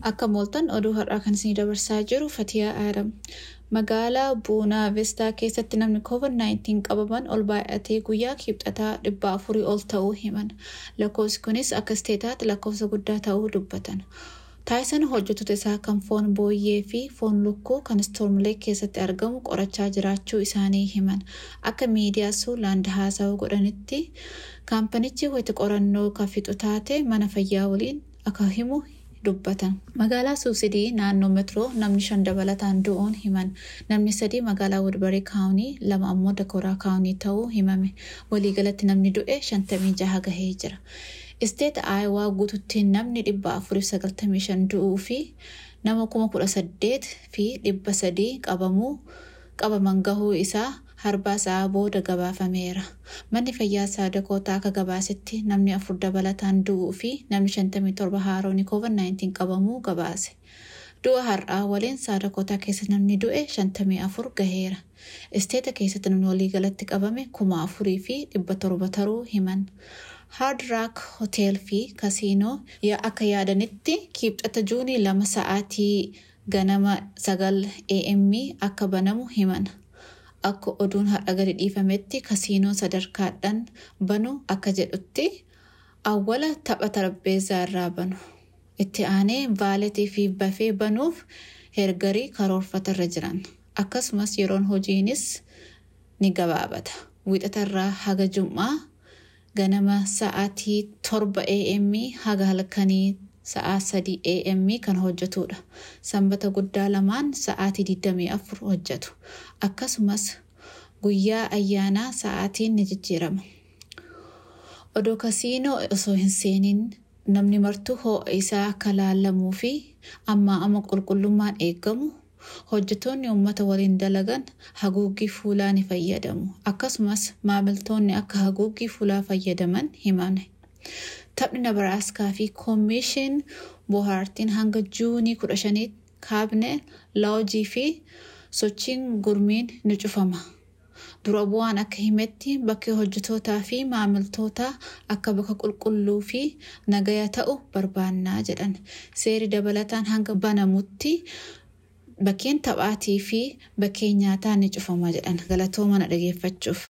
Akka mooltan oduu har'aa kan isinii dabarsaa jiru Fatiyaa Aadam. Magaalaa Buunaa Vestaa keessatti namni COVID-19 qabaman ol baay'atee guyyaa kibxataa dhibba afurii ol ta'uu himan. Lakkoofsi kunis akka isteetaatti lakkoofsa guddaa ta'uu dubbatan. Taayisan hojjettoota isaa kan foon booyyee fi foon lukkuu kan istoormlee keessatti argamu qorachaa jiraachuu isaanii himan. Akka miidiyaa suulaand haasawaa godhanitti kaampanichi wayita qorannoo kan fixu taate mana fayyaa waliin akka himu dubbatan. Magaalaa Suusidii naannoo metroo namni shan dabalataan du'uun himan. Namni sadii magaalaa Wudbarii kaawunii lama ammoo Dakooraa kaawunii ta'uu himame. Waliigalatti namni du'e shantamii jaha gahee jira. Isteeta Aayawaa guututtiin namni dhibba afuriif sagaltamii shan du'uu fi nama kuma kudha saddeet fi dhibba sadii qabamuu qabaman gahuu isaa harbaa sa'aa booda gabaafameera. Manni fayyaa saadakootaa akka gabaasetti namni afur dabalataan du'uu fi namni shantamii torba haaroon COVID-19 qabamuu gabaase. Du'a har'aa waliin saadakootaa keessa namni du'e shantamii afur gaheera. Isteeta keessatti namni waliigalatti qabame kuma afurii fi dhibba torba taruu himan. Hard Rock Hotel fi Kasiinoo akka yaadanitti kibxata juunii lama sa'aatii ganama sagal AM akka banamu himan. Akka oduun har'a gadi dhiifametti kasiinoon sadarkaadhaan banu akka jedhutti awwala tapha tarbeessaa irraa banu. Itti aanee vaaletii fi bafee banuuf hergarii karoorfatarra jiran. Akkasumas yeroon hojiinis ni gabaabata. Wiixatarraa haga jum'aa ganama sa'aatii torba AM haga halkanii sa'aa sadii AM kan hojjetudha. Sanbata guddaa lamaan sa'aatii 24 hojjetu. Akkasumas guyyaa ayyaanaa sa'aatiin ni jijjiirama. Odoo kasiinoo osoo hin seeniin namni martuu ho'a isaa akka laallamuu fi ammaa amma qulqullummaan eegamu hojjetoonni uummata waliin dalagan haguuggii fuulaa ni fayyadamu. Akkasumas maamiltoonni akka haguuggii fuulaa fayyadaman himame. Taphni Nabaraaskaa fi Koomishin Bohaartiin hanga Juunii kudha shanii kaabinee laawujii fi sochiin gurmiin ni cufama. Dura bu'aan akka himetti bakki hojjetootaa fi maamiltootaa akka bakka qulqulluu fi nagaya ta'u barbaannaa jedhan. Seeri dabalataan hanga banamutti bakkeen taphaatii fi bakkeen nyaataa ni cufama jedhan galatooma na dhageeffachuuf.